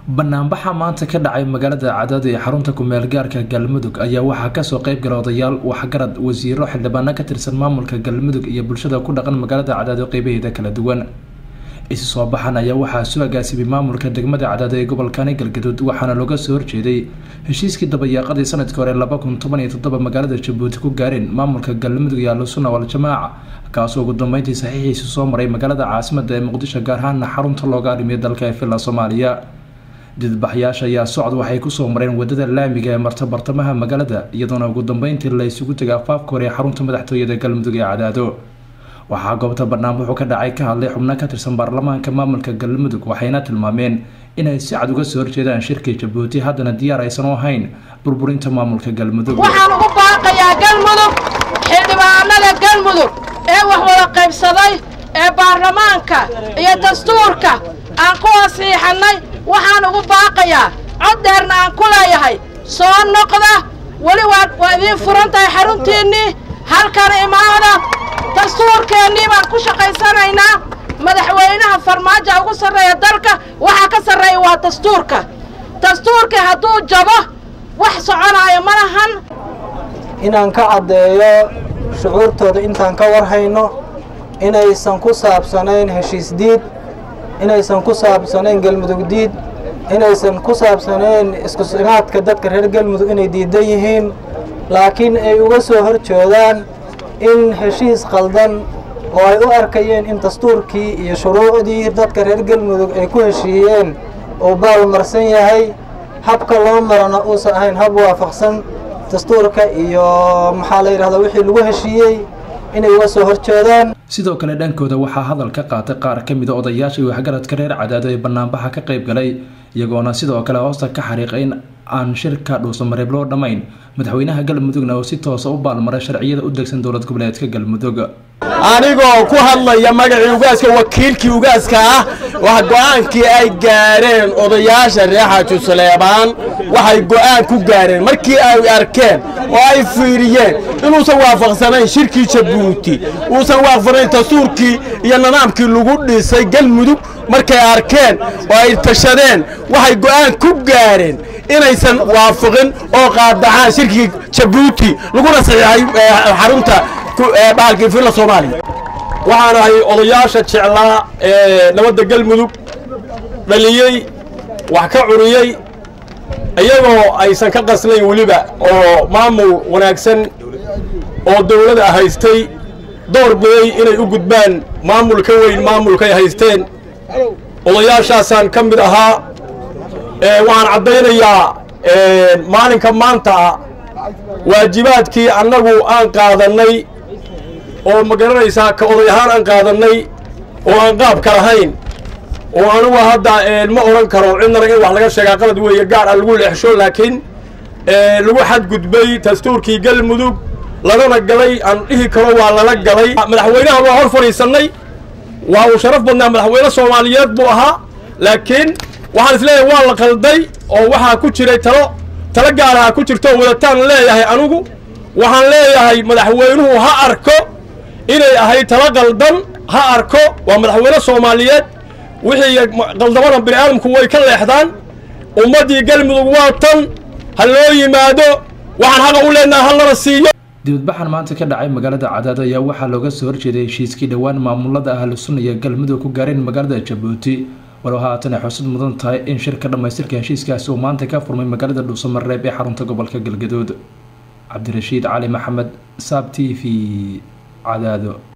banaanbaxa maanta ka dhacay magaalada cadaad ee xarunta kumeel gaarka galmudug ayaa waxaa kasoo qeyb gala odayaal waxgarad wasiiro xildhibaano ka tirsan maamulka galmudug iyo bulshada ku dhaqan magaalada cadaado qeybaheeda kala duwan isi soo baxan ayaa waxaa soo agaasimay maamulka degmada cadaado ee gobolkani galgaduud waxaana looga soo horjeeday heshiiskii dabayaaqadii sanadkii hore laba kun toban iyo toddoba magaalada jabuuti ku gaareen maamulka galmudug iyo ahlusunna waljamaaca kaasoo ugu dambeyntii saxiixiisi soo maray magaalada caasimada ee muqdisho gaar ahaana xarunta looga arrimiya dalka ee villa soomaaliya didbaxyaasha ayaa socod waxay kusoo mareen wadada laamiga ee marta bartamaha magaalada iyadoona ugu dambeyntii la isugu tegay afaafka hore ee xarunta madaxtooyada galmudug ee cadaado waxaa goobta banaanbaxu ka dhacay ka hadlay xubno ka tirsan baarlamaanka maamulka galmudug waxayna tilmaameen inay si cad uga soo horjeedaan shirkii jabuuti haddana diyaar aysan u ahayn burburinta maamulka galmudug waxaan ugu baaqayaa galmudug xildhibaanada galmudug ee wax wada qaybsaday ee baarlamaanka iyo dastuurka aan ku wasiixannay waxaan ugu baaqayaa cod dheerna aan ku leeyahay soo noqda weli waa idiin furan tahay xaruntiinnii halkan imaada dastuurkeennii baan ku shaqaysanaynaa madaxweynaha farmaajo ugu sarreeya dalka waxaa ka sarreeya waa dastuurka dastuurkii hadduu jabo wax soconaayo ma lahan inaan ka caddeeyo shucuurtooda intaan ka warhayno inaysan ku saabsanayn heshiis diid inaysan ku saabsanayn galmudug diid inaysan ku saabsanayn isku simaadka dadka reer galmudug inay diidan yihiin laakiin ay uga soo hor jeedaan in heshiis qaldan oo ay u arkayeen in dastuurkii iyo shuruucdii dadka reer galmudug ay ku heshiiyeen uu baalmarsan yahay habka loo marana uusan ahayn hab waafaqsan dastuurka iyo maxaa la yidhahdaa wixii lagu heshiiyey inay uga soo horjeedaan sidoo kale dhankooda waxaa hadal ka qaatay qaar ka mida odayaashii waxgaradka reer cadaado ee banaanbaxa ka qayb galay iyagoona sidoo kale hoosta ka xariiqay in aan shirka dhuusamareeb loo dhammayn madaxweynaha galmudugna oo si toosa u baalmaray sharciyada u degsan dowlad goboleedka galmudug anigoo ku hadlaya magacii ugaaska wakiilkii ugaaska ah wax go-aankii ay gaareen odayaasha reer xaaji saleebaan waxay go-aan ku gaareen markii ay arkeen oo ay fiiriyeen inuusan waafaqsanayn shirkii jabuuti uusan waafaqsanayn dastuurkii iyo nidaamkii lagu dhisay galmudug markay arkeen oo ay tashadeen waxay go-aan ku gaareen inaysan waafaqin oo qaadacaan shirkii jabuuti laguna saxiixay xarunta bahalkii villa soomaaliya waxaan ahay odayaasha jeclaa ee nabadda galmudug dhaliyey wax ka curiyey iyagoo aysan ka qaslayn weliba oo maamul wanaagsan oo dawladda haystay door biday inay u gudbaan maamul ka weyn maamulkay haysteen odayaashaasaan ka mid ahaa waxaan caddaynayaa maalinka maanta waajibaadkii annagu aan qaadannay oo ma garanaysaa ka oday ahaan aan qaadannay oo aan qaabka lahayn oo anugu hadda ma odhan karo cidnana in wax laga sheegaa qalad weeye gaar a lagu leexsho laakiin lagu xadgudbay dastuurkii galmudug lagana galay aan dhihi karo waa lala galay madaxweynaha waa hor fadhiisannay waa uu sharaf badnaa madaxweyne soomaaliyeed buu ahaa laakiin waxaan isleeyahay waa la qalday oo waxaa ku jiray talo talo gaaraha ku jirto wadataan leeyahay anugu waxaan leeyahay madaxweynuhu ha arko inay ahayd talo qaldan ha arko waa madaxweyne soomaaliyeed wixii qaldamada bini aadamku way ka leexdaan ummaddii galmudug waa tan ha loo yimaado waxaan xaqa u leenaha ha lana siiyo dibadbaxan maanta ka dhacay magaalada cadaado ayaa waxaa looga soo horjeeday heshiiskii dhowaan maamulada ahlusunna iyo galmudug ku gaareen magaalada jabuuti walow haatan ay xusud mudan tahay in shirka dhammaystirka heshiiskaasi uu maanta ka furmay magaalada dhuusamareeb ee xarunta gobolka galgaduud cabdirashiid cali maxamed saab t v cadaado